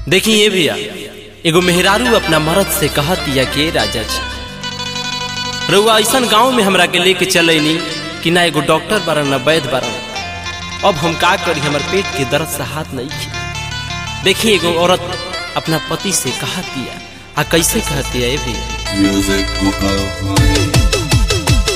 देखी ये भैया एगो मेहरारू अपना मर्द से कहतिया के राजा जी रउआ ऐसन गांव में हमरा के लेके चलैनी कि ना एगो डॉक्टर बारन ना वैद्य बारन अब हम का करी हमर पेट के दर्द से हाथ नहीं खी देखी एगो औरत अपना पति से कहतिया आ कैसे कहतिया ये भैया Music Mukau.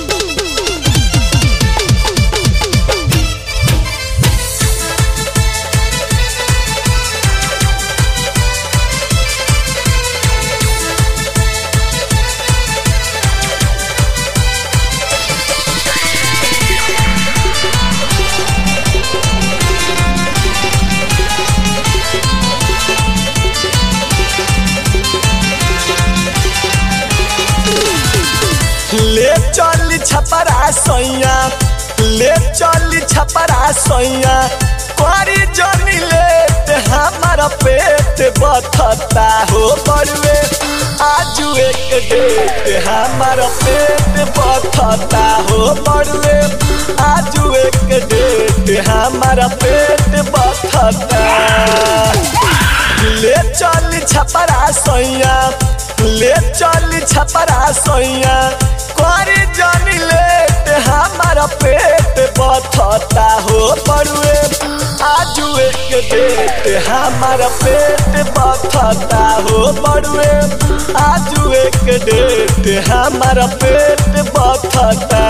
ले चल छपरा सैया ले चल छपरा सैया करी जनी लेट हमारा पेट बथता हो बड़ुए आज एक डेट हमारा पेट बथता हो बड़ुए आज एक डेट हमारा पेट बथता ले चल छपरा सैया ले चल छपरा सैया करी जनी लेट हमारा पेट बथता हो बड़ुए आज एक डेट हमारा पेट बथता हो बड़ुए आज एक डेट हमारा पेट बथता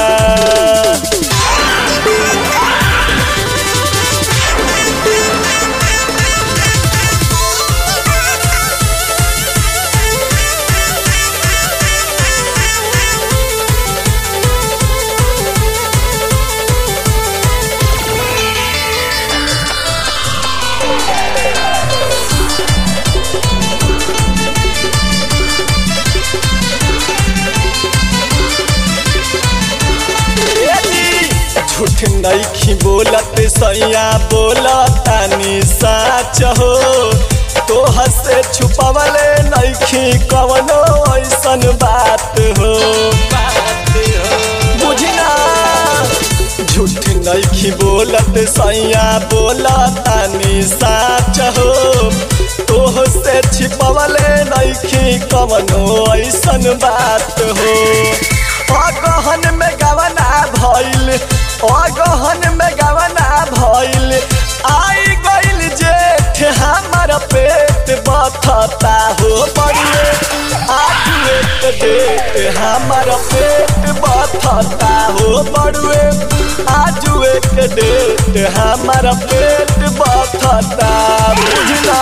झूठ नईखी बोलत सैया बोलतानी साच हो तो हसे छुपवले नईखी कवनो ऐसन बात हो बुझना झूठ नईखी बोलत सैया बोलतानी साच हो तो से छिपवले नईखी कवनो ऐसन बात हो अगहन में गवना भइल अगहन में गवना भइल आई गइल जेठ हमार पेट बथता हो बड़िए आज एक डेट हमार पेट बथता हो बड़ुए आज एक डेट हमार पेट बथता बुझना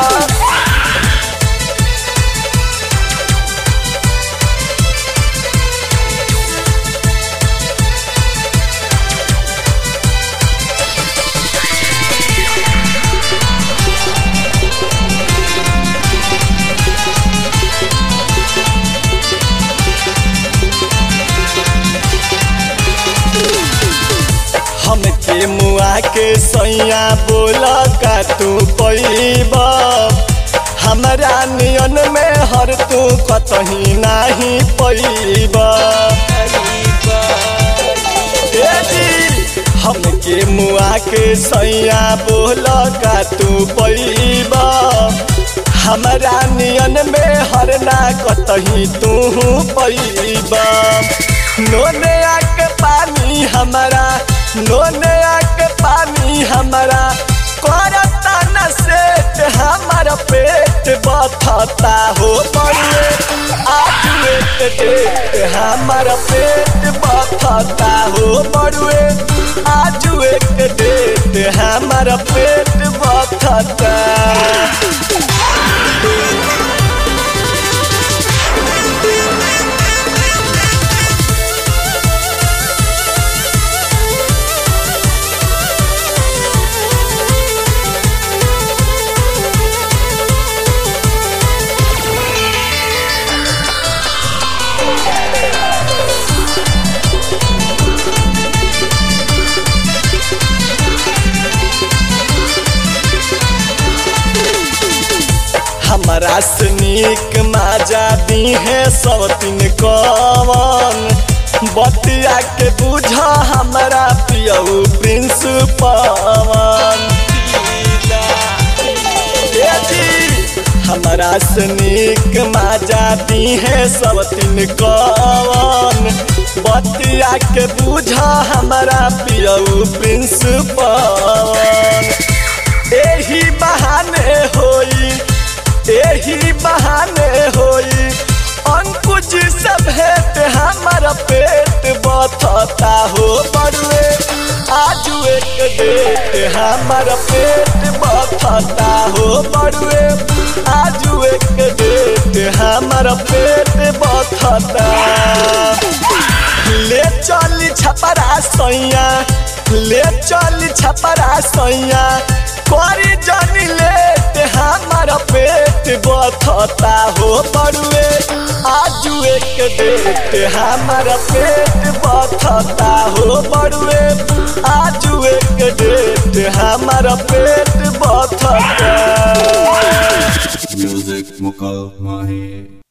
हमके मुआ के सैया बोल का तू पैब हमरा नियन में हर तू कतही नाही पैब हमके मुआ के सैया बोल का तू पैब हमरा नियन में हर ना कतही तू पैब नोने आके पानी हमारा नोने आके पानी हमारा करता न सेट हमारा पेट बथता हो बड़ुए आज एक डेट हमारा पेट बथता हो बड़ुए आज एक डेट हमारा पेट बथता हमारा से नीक माजा दी है सब तीन कवन बतिया के बुझा हमारा पियऊ प्रिंस पवन से नीक माजा दी है सब तीन कवन बतिया के बुझा हमारा पियऊ प्रिंस पवन एही बहाने होई एही बहाने होई अंकुज से भेंट हमारा पेट बथता हो बड़ुए आज एक डेट हमारा पेट बथता हो बड़ुए आज एक डेट हमारा पेट बथता ले चली छपरा सैया ले चली छपरा सैया करी जनी लेट हमारा पेट बथता हो बड़ुए आज एक डेट हमारा पेट बथता हो बड़ुए आज एक डेट हमारा पेट बथता Music Mukal Mahi